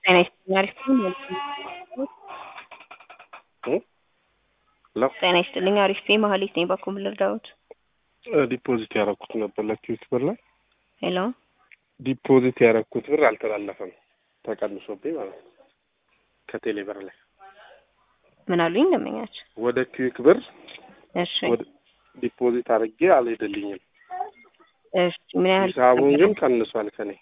ጤና ይስጥልኝ አሪፍ ነኝ። ሄሎ ጤና ይስጥልኝ አሪፍ ነኝ። መሀሌት ነኝ። በኩል ልርዳዎት? ዲፖዚት ያደረኩት ነበር ለኪዩት ብር ላይ ሄሎ ዲፖዚት ያደረኩት ብር አልተላለፈም፣ ተቀንሶብኝ ማለት ነው ከቴሌ ብር ላይ ምን አሉኝ ደንበኛቸው? ወደ ኪዊክ ብር እሺ ወደ ዲፖዚት አድርጌ አልሄደልኝም። እሺ ምን ያህል ሂሳቡን ግን ቀንሷል ከኔ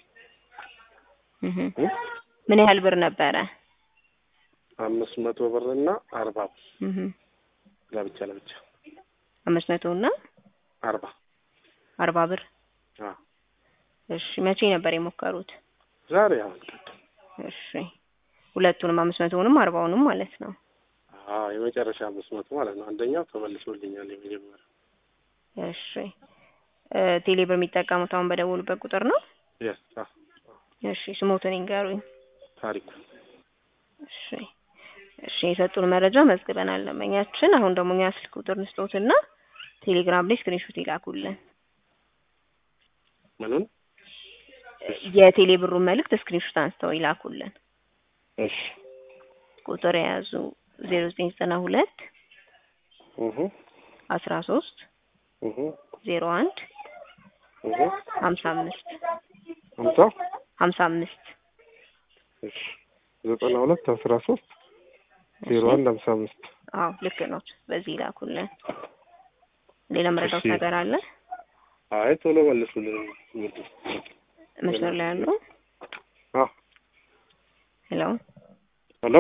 እህ እ? ምን ያህል ብር ነበረ? አምስት መቶ ብር እና አርባ ብር እህ ለብቻ ለብቻ አምስት መቶ እና አርባ አርባ ብር አዎ እሺ መቼ ነበር የሞከሩት? ዛሬ አሁን ቅድም እሺ ሁለቱንም አምስት መቶውንም አርባውንም ማለት ነው። አዎ የመጨረሻ አምስት መቶ ማለት ነው። አንደኛው ተመልሶልኛል የመጀመሪያው እሺ እ ቴሌ ብር የሚጠቀሙት አሁን በደወሉበት ቁጥር ነው? የስ አዎ እሺ ስሞትን ይንገሩኝ። ታሪኩ እሺ እሺ የሰጡን መረጃ መዝግበናል። ደንበኛችን አሁን ደግሞ እኛ ስልክ ቁጥር ንስጦትና ቴሌግራም ላይ ስክሪንሾት ይላኩልን። ምኑን የቴሌ ብሩን መልእክት ስክሪንሾት አንስተው ይላኩልን። እሺ ቁጥር የያዙ ዜሮ ዘጠኝ ዘጠና ሁለት እህ አስራ ሶስት እህ ዜሮ አንድ እህ ሀምሳ አምስት ሀምሳ ሀምሳ አምስት እሺ ዘጠና ሁለት አስራ ሶስት ዜሮ አንድ ሀምሳ አምስት አዎ ልክ ነው። በዚህ ይላኩልን። ሌላ መረዳት እሺ። ነገር አለ? አይ ቶሎ መልሱልን እንግዲህ መስመር ላይ ያሉ አዎ ሄሎ ሄሎ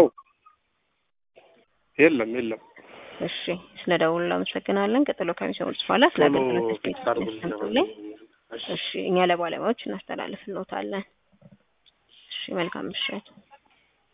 የለም የለም እሺ ስለ ደውሉ አመሰግናለን። ቀጥሎ ከሚሰሙት በኋላ ስለ ቶሎ አገልግሎት ፊክስ አድርጉልኝ ያስቀምጡልኝ። እሺ እሺ እኛ ለባለሙያዎች እናስተላልፍልዎታለን። እሺ መልካም ምሽት።